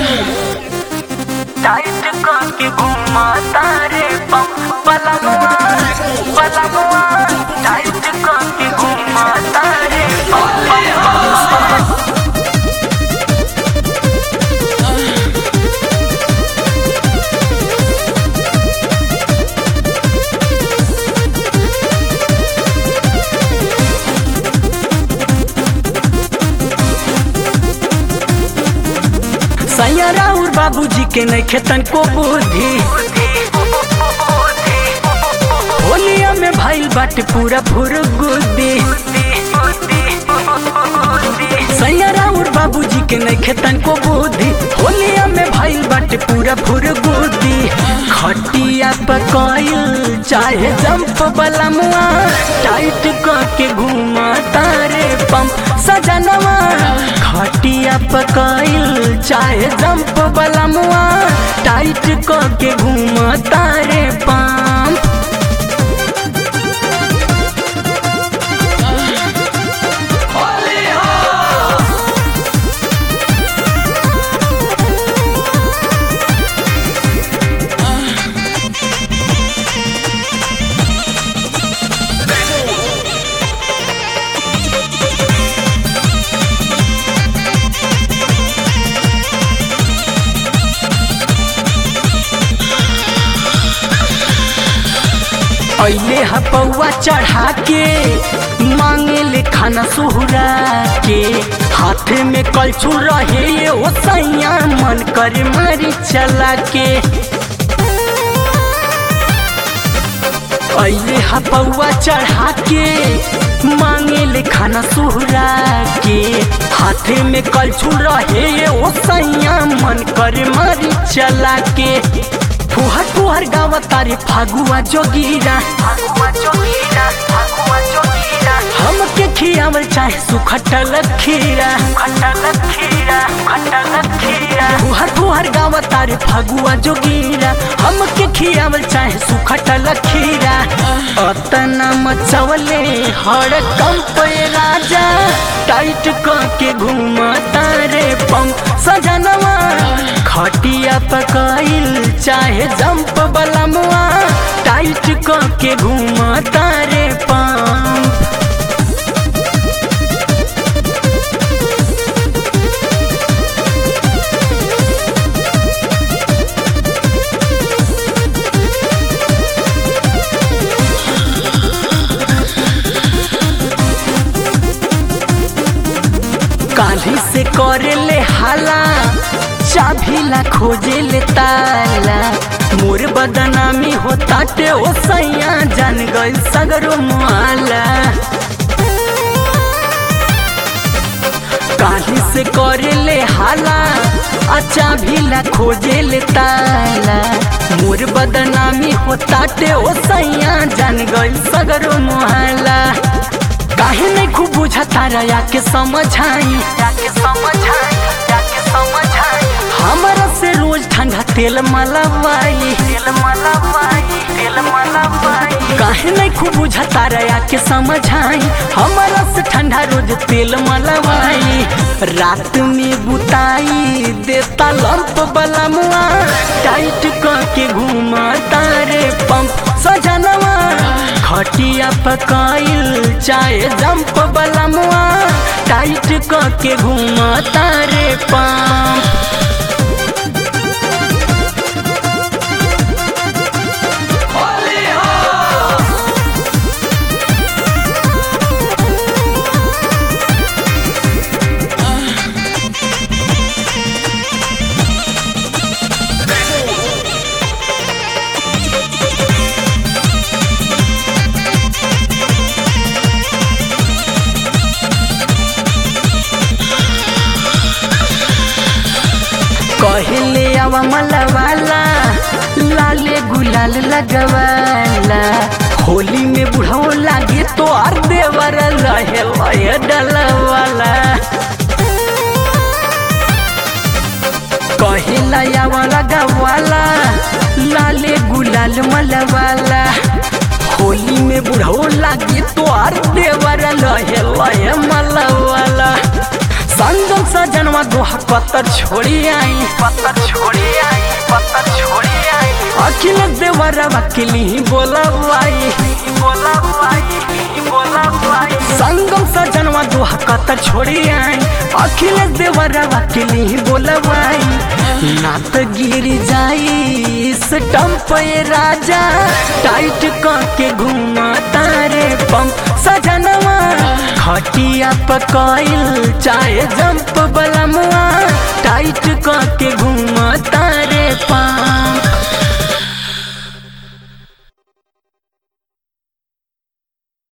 tight करके घुमा तारे पम पलमुआ पलमुआ टाइट करके घुमा तारे पम पम पम सैया और बाबूजी के नहीं खेतन को बुद्धि होलिया में भाई बाटे पूरा फुर गुद्दी सैया और बाबूजी के नहीं खेतन को बुद्धि होलिया में भाई बाटे पूरा फुर गुद्दी खटिया पकाइल चाहे जंप बलमुआ टाइट करके घुमा तारे पंप सजनवा खटिया पकाइल चाहे जंप बलमुआ टाइट करके घुमा तारे पंप अले हपौआ चढ़ा के मांगे ले खाना सुहरा के हाथ में कलछू रहे ये ओ सैया मन करे मारी चला के अले हपौआ चढ़ा के मांगे ले खाना सुहरा के हाथ में कलछू रहे ये ओ सैया मन करे मारी चला के फुहर फुहर गावा तारे फागुआ जोगीरा फगुआ जोगीरा फगुआ जोगीरा हमके खियावल चाहे सुखटल खीरा खटल खीरा खटल खीरा फुहर फुहर गावा तारे फागुआ जोगीरा हमके खियावल चाहे सुखटल खीरा अतना मचवले हर कंप राजा टाइट करके घुमा तारे पंप सजनवा खटिया पकाइल चाहे जंप बलमुआ टाइट करके घुमा तारे पंप काली से करे ले हाला चाभी ला खोजे ले ताला मोर बदनामी हो ताटे ओ सैया जान गइल सगरो मुआला काली से करे ले हाला आ चाभी ला खोजे ले ताला मोर बदनामी हो ताटे ओ सैया जान गइल सगरो मुआला काहे नहीं खूब बुझा तारा या के समझाई जाके समझाई जाके समझाई हमारा से रोज ठंडा तेल मलवाई तेल मलवाई तेल मलवाई काहे नहीं खूब बुझा तारा या के समझाई हमारा से ठंडा रोज तेल मलवाई रात में बुताई देता लंप बलमुआ टाइट करके घुमा तारे पंप सजनवा खटिया पकाइल चाहे जंप बलमुआ टाइट करके घुमा तारे पंप कहले आवा मलवाला लाले गुलाल लगवाला होली में बुढ़ाओ लागे तो आर देवर रहे लय डलवाला कहेला आवा लगवाला लाले गुलाल मलवाला होली में बुढ़ाओ लागे तो आर देवर लहे लहे मलवाला संगम सजनवा दोहा कतर छोड़ी आई पत्थर छोड़ी आई पत्थर छोड़ी आई अखिल देवरा वकीली बोला आई बोला भाई बोला भाई संगम सजनवा दोहा कतर छोड़ी आई अखिल देवरा वकीली बोला आई नात गिर जाई स्टम्प ये राजा टाइट के घूमा तारे पंप सजनवा खटिया पकाइल चाहे जंप